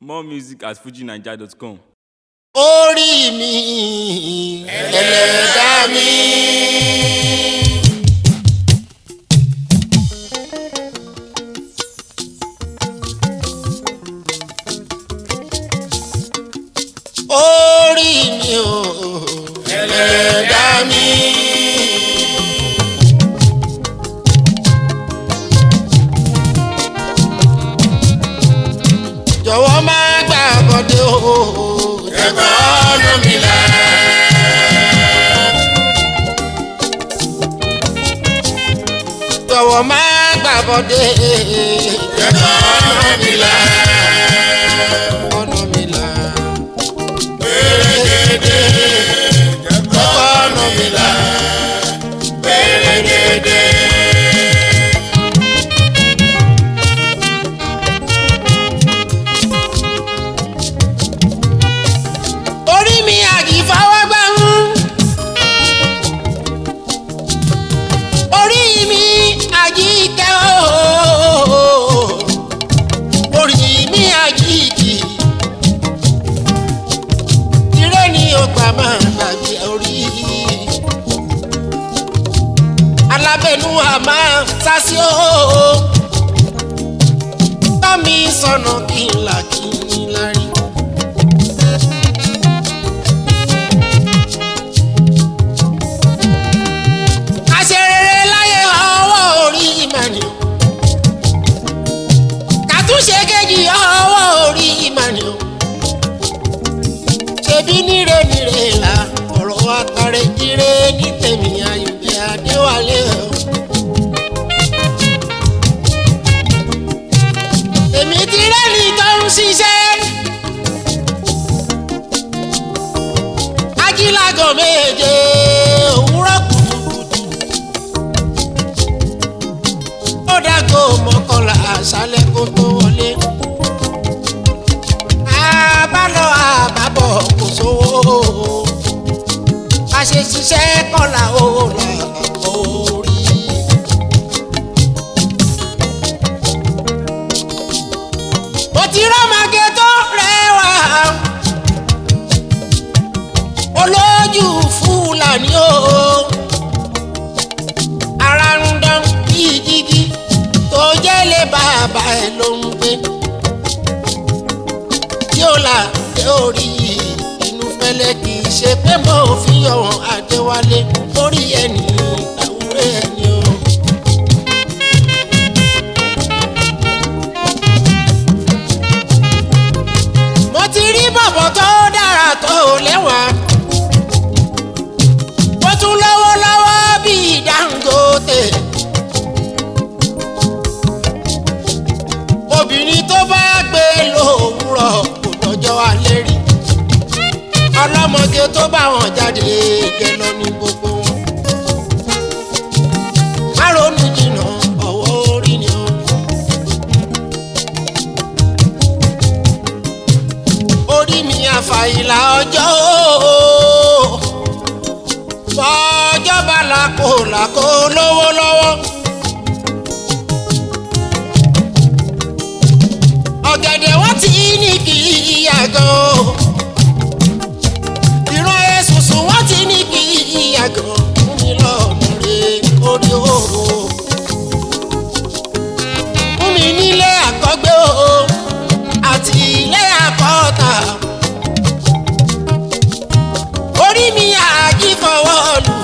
More music at fujinaija.com. orí mi ẹlẹ́dá mi. orí mi o ẹlẹ́dá mi. jọ̀wọ́ má gbà bọ́dé o. ẹ̀kọ́ ọ̀nà mi là. jọ̀wọ́ má gbà bọ́dé. ẹ̀kọ́ ọ̀nà mi là. ọ̀nà mi là. pérégedé. ẹ̀kọ́ ọ̀nà mi là. pérégedé. orí mi àjìfáwọ́gbà ń. orí mi àjíkẹ́ ooo. orí mi àjíkì. ire ni ọgbà máa gbàgbé orí. alábẹ́nu àmà sásí ooo. tọ́mi sọ̀nà kí n là kí n ní lárí. àṣerere láyé ọwọ́ orí ìmọ̀ni o kàtúnṣe kejì ọwọ́ orí ìmọ̀ni o ṣebí níre níre là ọ̀rọ̀ àtàrẹ jíire ní tèmi àyùbí adéwálé o. èmi ti rẹ́ni tó ń ṣiṣẹ́ ajílágọ̀ méje òwúrọ̀ kùtùkùtù ó dágò mọ́kànlá àṣálẹ́ kó tó wọlé. àbálọ àbábọ̀ kò sówó a ṣe ṣiṣẹ́ kọ́là ó là orí. mo ti rọ́mọge tó rẹwà olójú fúlàní o ara ń dán bíi jígí tó jẹ́lé bàbá ẹ̀ ló ń gbé tí ó là dé orí inú fẹ́lẹ́ kì í ṣe pé mo fi ọ̀hún àdéwálé lórí ẹni àwúrẹ́ ẹni o. mo ti rí bọ̀bọ̀ tó dára tó lẹ́wà ó tún lọ́wọ́ lọ́wọ́ bíi Dangote. obìnrin tó bá gbé lówùrọ̀ kò dọjọ́ alẹ́ rí ọlọ́mọge tó bá wọn jáde gẹ lọ ní gbogbo wọn. má ronú jìnnà ọ̀wọ́ orí ni ó. orí mi àfàìlà ọjọ́ ooo fọjọ́ bá làkó làkó lówó lọ́wọ́. ọ̀gẹ̀dẹ̀ wọ́n ti ní kí ìyàgàn o. ìran èsùsù wọ́n ti ní kí ìyàgàn fún mi lọ́nà rẹ̀ orí o. fún mi nílé àkọ́gbé o àti ilé àkọ́ta. orí mi àjí fọwọ́ lù.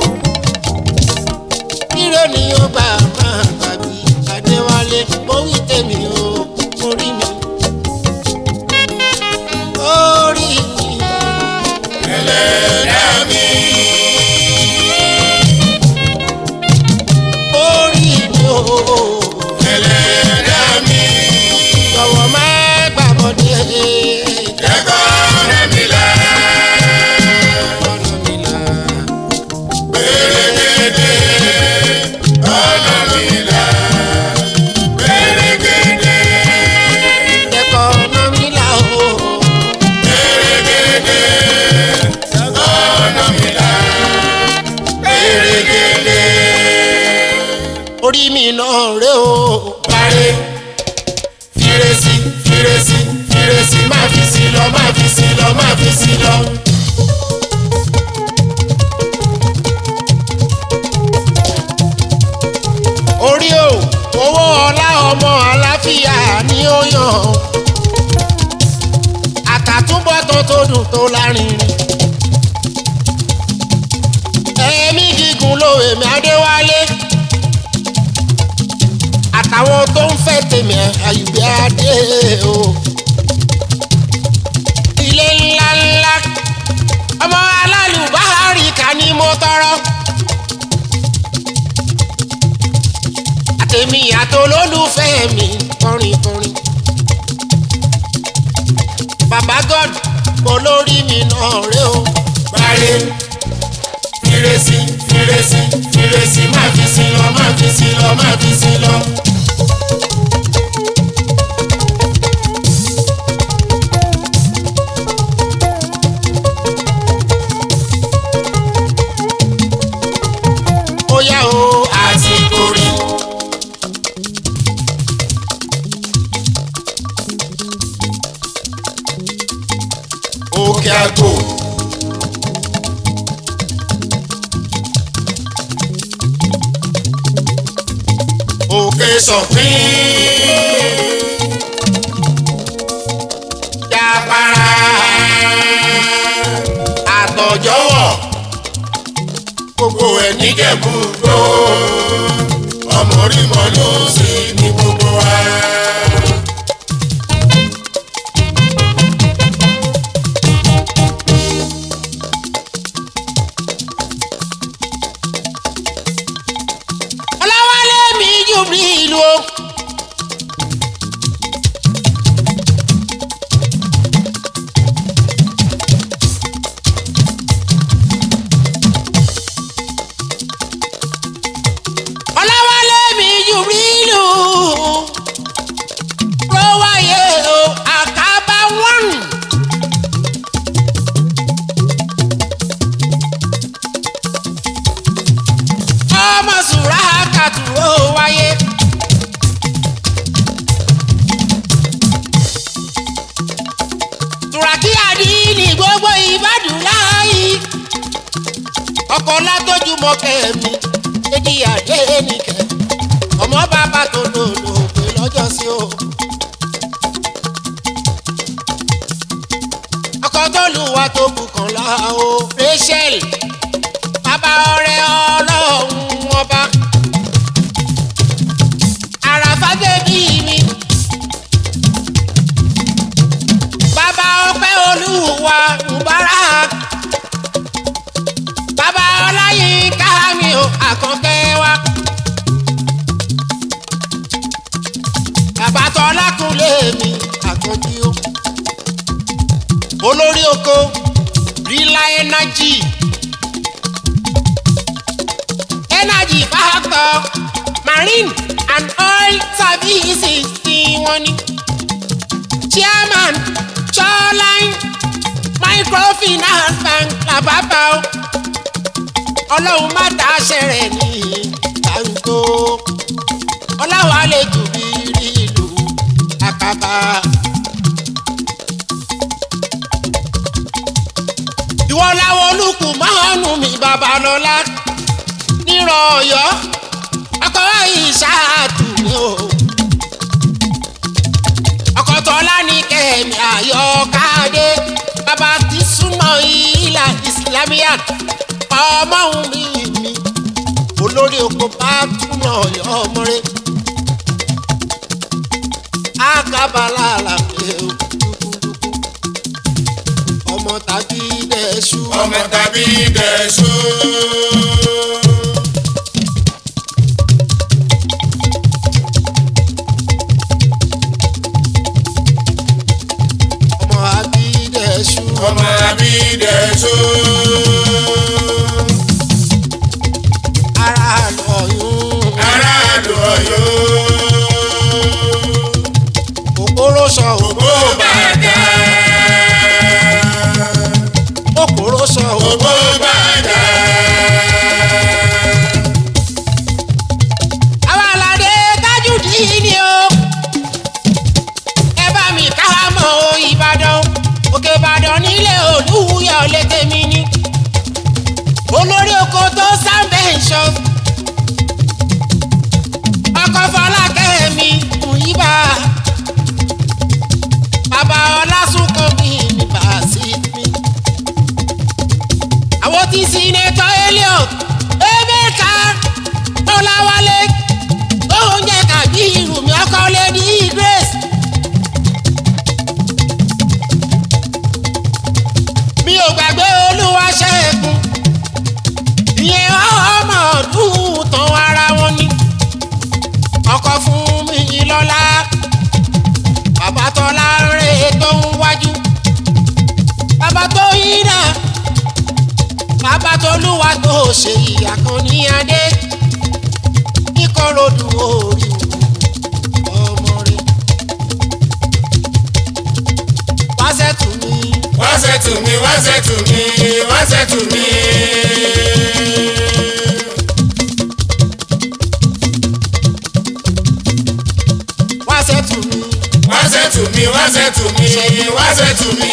ire ni ó gbà máa gbàgbé adéwálé mo wí tèmi o orí mi. orí mi. ẹlẹ́dàá mi. orí mi o. ẹlẹ́dàá mi. jọ̀wọ́ má gbàgbọ́dé. ẹ̀kọ́ ọ̀nà mi là. ọ̀nà mi là. pérégedé. ọ̀nà mi là. pérégedé. má fi sí lọ má fi sí lọ má fi sí lọ. orí o owó ọlá ọmọ àlàáfíà ni ó yàn àtàtúbọ̀tán tó dùn tó lárinrin ẹ̀mí gígùn ló èmi adéwálé àtàwọn tó ń fẹ́ tèmi àyùbí adé o ilé ńlá ńlá ọmọ alálùbárí ká ní mo tọrọ. àtẹ̀mí àtolólùfẹ́ mi kọrin kọrin. bàbá god kò lórí mi náà rè o. parí fírésì fírésì fírésì má fi sí lọ má fi sí lọ má fi sí lọ. ó yá o àsìkò rí. òkè àgò. òkè sọ̀pín. Jàpárá àtọ̀jọ́wọ̀ gbogbo ẹ̀ níjẹ̀bú gbó ọmọ orí mọ́ ló sì ní gbogbo wa. ọlọ́wálé mi jù bí ìlú o. ọlọ́wálé mi jù bí ìlú. lówáyé o àkàbà wọ́n. ọmọ sùrà kàtúrò wáyé. tùràkì àdínì gbogbo ìbàdàn láàyè. ọkọ̀ látọ́jú mọ́kẹ́ mi èdè àdé nìkẹ́. ọmọ bàbá tó lòlò pé lọ́jọ́ sí o. ọkọ̀ tó lù wá tó bùkàn lá o. rachel bàbá ọ̀rẹ́ ọlọ́run ọba àràfà bèbí mi bàbá ọpẹ́ olúwa mubarak bàbá ọláyínká mi ò àkànkẹ́ wa bàbá tọ́lákùnlé mi àkànjí o olórí oko rila energy. energy factor marine and oil services tí wọ́n ní. chairman shoreline microfinance bank làbábà o. ọlọ́run má dá aṣẹ rẹ̀ ní gbàǹgbò. ọlọ́run á lè jù bí rí ìlú àkàbà. ìwọ làwọn olùkù mọ́ọ̀nù mi babalọ́lá nírọ̀ ọ̀yọ́ ọkọ̀ ìṣáàtù ni o. ọkọ̀ tọ́lá ní kẹ́mi àyọkáde bàbá ti súnmọ́ ìlà islamiyat ọmọ òun mi mi olórí oko bá túnà ọ̀yọ́ ọmọrẹ́ àkàbàlà àlàfẹ́ o ọmọ tàbí dẹ̀ṣu ọmọ tàbí dẹ̀ṣó. ọmọ àbí dẹ̀ṣu ọmọ tàbí dẹ̀ṣó. ara lọ́yún aráàlú ọ̀yọ́. òpóró sọ òpó ògbó bàtà. òpóró sọ òpó. ògbó bàtà. àwọn aládé tájùdí ni o ẹ bá mi ká mọ o ìbàdàn lè tèmi ní olórí oko tó sáńbẹ̀ ìṣọ́ ọkọ̀ fọlákẹ́ mi Múyìbá bàbá ọlásùnkàn mi ní bàásì mi àwọn tí sinetọ Elliot Emeka Ọláwálé oúnjẹ kàbí irumi ọkọ lady Grace. mi ò gbàgbé olúwa ṣẹ́gun ìyẹn ọmọ ọdún tán ara wọn ni ọkọ fún mi lọ́la bàbá tọ́lá ń rè tó ń wájú bàbá tó yín náà bàbá tolúwa tó ṣe ìyá kan ní adé kíkọ́rọ̀dù orí ọmọ rẹ̀ wáṣẹ́ tù mí wá ṣètù mi wá ṣètù mi wá ṣètù mi. wáṣẹ́ tù mí wá ṣètù mi wá ṣètù mi wá ṣètù mi.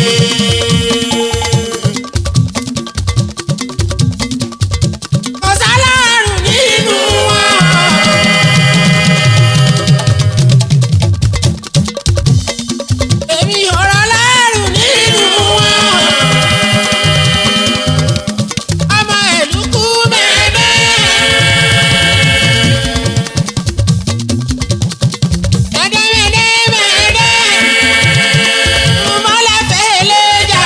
kò sálárù nínú wọn. èmi ò rọ lárù nínú wọn. ọmọ ìlú kú mẹ́ẹ̀mẹ́. mẹ́ẹ̀dẹ́ mẹ́ẹ̀dẹ́ mẹ́ẹ̀dẹ́. mọ́lá fẹ́lẹ́ jà.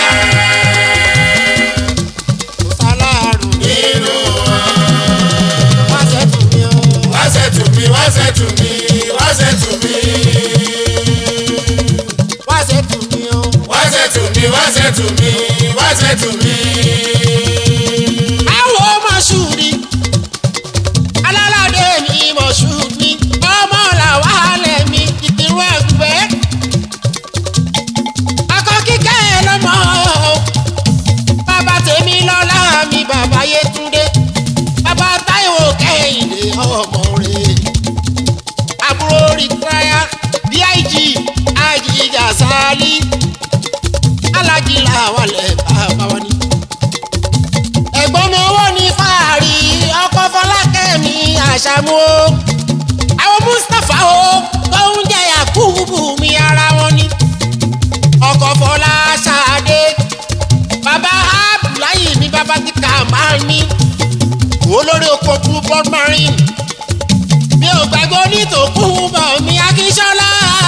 kò sálárù nínú wọn. wá ṣètò mi o. wá ṣètù mi wá ṣètù mi wá ṣètù mi. wá ṣètò mi o. wá ṣètù mi wá ṣètù mi wá ṣètù mi. àwọn ọmọ ṣùrí alálàdé mi mọ̀ ṣùrí ọmọ làwọn alẹ̀ mi ìdìrún ẹgbẹ́ akọ kíkẹ́ lọ́mọ bàbá tèmi lọ́lá mi bàbá yétúndé bàbá táíwò kẹ́hìndé ọmọ rẹ̀ àbúrò rìtáyà dig àjìjà sálí alájí làwálẹ̀ bàbá wa ni ẹ̀gbọ́n mi owó ní fàárì ọkọ̀ fọlákẹ́mi àṣàmú o àwọn mustapha o tó ń jẹ yakubu mi ara wọn ni ọkọ̀ fọlá ṣáadé bàbá abdullahi mi bàbá ti kà máa ní olórí oko blue blood marine mi ò gbàgbé onítòkú bọ̀ mi akíṣọ́lá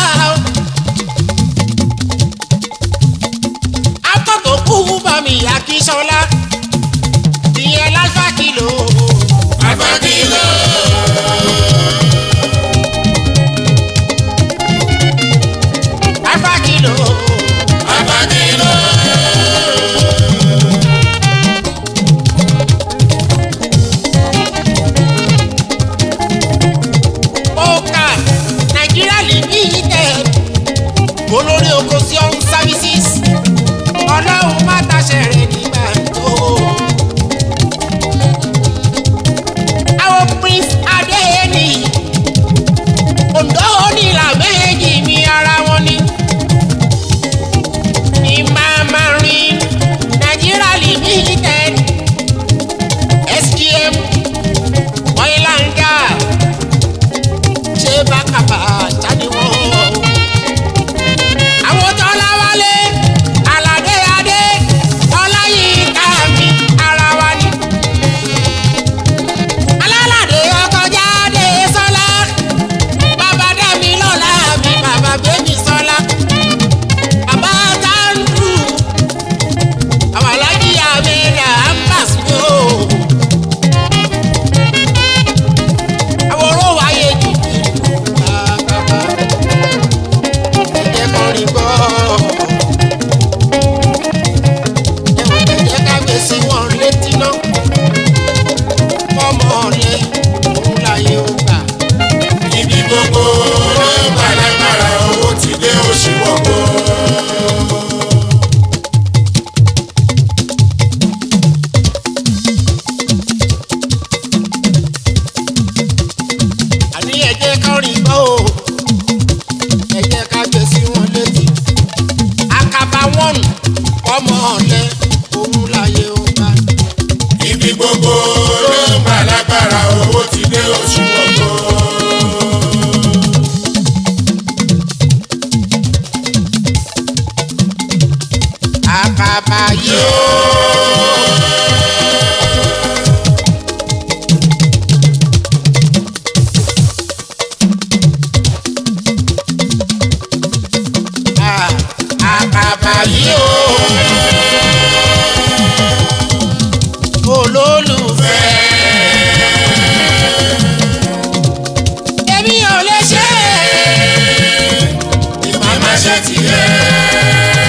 atọ́tòkú bọ̀ mi akíṣọ́lá ìyẹn lálfà kìlò. Àfàkìlọ̀. alfa kìlò. Àfàkìlọ̀. Oka Nigeria limited olórí oko sí ọ̀hún services ọlọ́run má taṣẹ rẹ̀ nígbà tó. àwọn prince adéyẹnì ondo onílà méjì mi ara wọn ni. Imamarin Nigeria limited SGM oil and gas ṣé bákàbà jáde wọ́n. àwọn tọ́lá wálé aládé adé ọláyínká mi ara wa ni. alálàdé ọkọ̀ jáde sọ́lá bàbá dẹ́mi lọ́la mi bàbá bẹ́mi sọ́lá. bàbá táǹdù àwọn alájí àmẹ́dà ambas mi ò. àwòrán wáyé jù bàbá ẹ̀jẹ̀ kan rí gbọ́. ẹ̀wọ̀n ẹ̀jẹ̀ ká gbé sí wọn létí náà. ọmọ ọ̀lẹ́ òun láyé ó gbà. Ibi gbogbo ló ń gbàlágbára owó ti dé oṣù wọ́pọ̀. àní ẹ̀jẹ̀ kan rí gbọ́ o. ẹ̀jẹ̀ ká gbé sí wọn létí. àkàbà wọn ọmọ ọ̀lẹ́ gbogbo ló ń bà lágbára owó ti dé oṣù gbogbo. àkàbà yóò. Ah, àkàbà yóò. olólùfẹ́. èmi ò lè ṣe é. màmá ṣe tiẹ̀.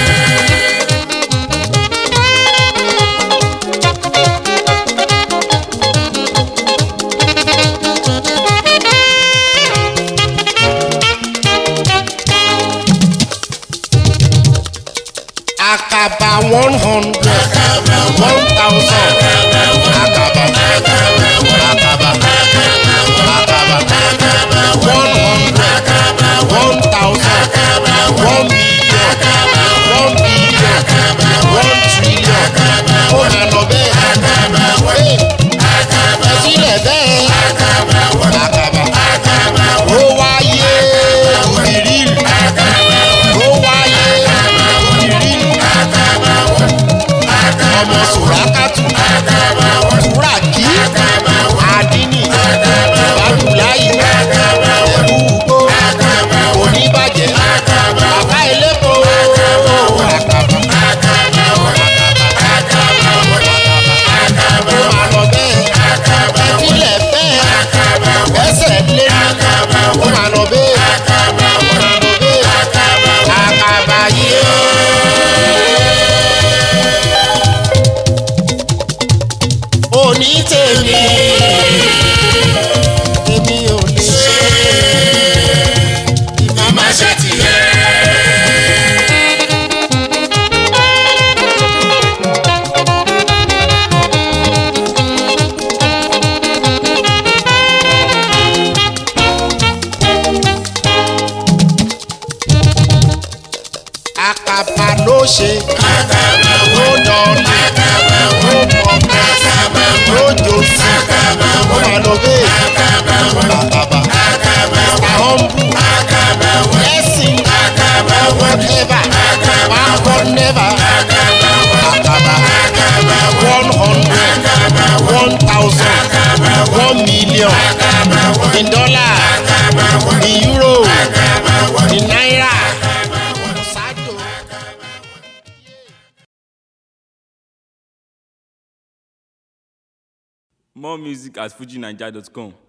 àkàbà one hundred one thousand àkàbà àkàbà àkàbà one hundred one thousand one million one billion one trillion ó nà lọ bẹ́ẹ̀ ẹ sílẹ̀ bẹ́ẹ̀ àkàbà ó wáyé ìrìlù ó wáyé ìrìlù ọmọ sùrákàtù túràkì àdínì ìbádùláyì ẹ̀rú ugbó oníbàjẹ́ bàbá elépo àkàbà ó máa lọ bẹ́ẹ̀ ẹ̀fílẹ̀ bẹ́ẹ̀ ẹsẹ̀ lé ní ó máa lọ bẹ́ẹ̀ ó máa lọ bẹ́ẹ̀ àkàbà yìí ó. òní tèmi èmi ò lè ṣe màmá ṣe tiẹ̀. àkàbà ló ṣe ló dọ̀ọ̀lì ló pọ̀pẹ́ ló jòsì ó máa lọ bẹ́ẹ̀ àkàbà mr humble blessing whatever one never àkàbà one hundred one thousand one million in dollar in euro in naira. ṣáájú. More music at fujinaija.com.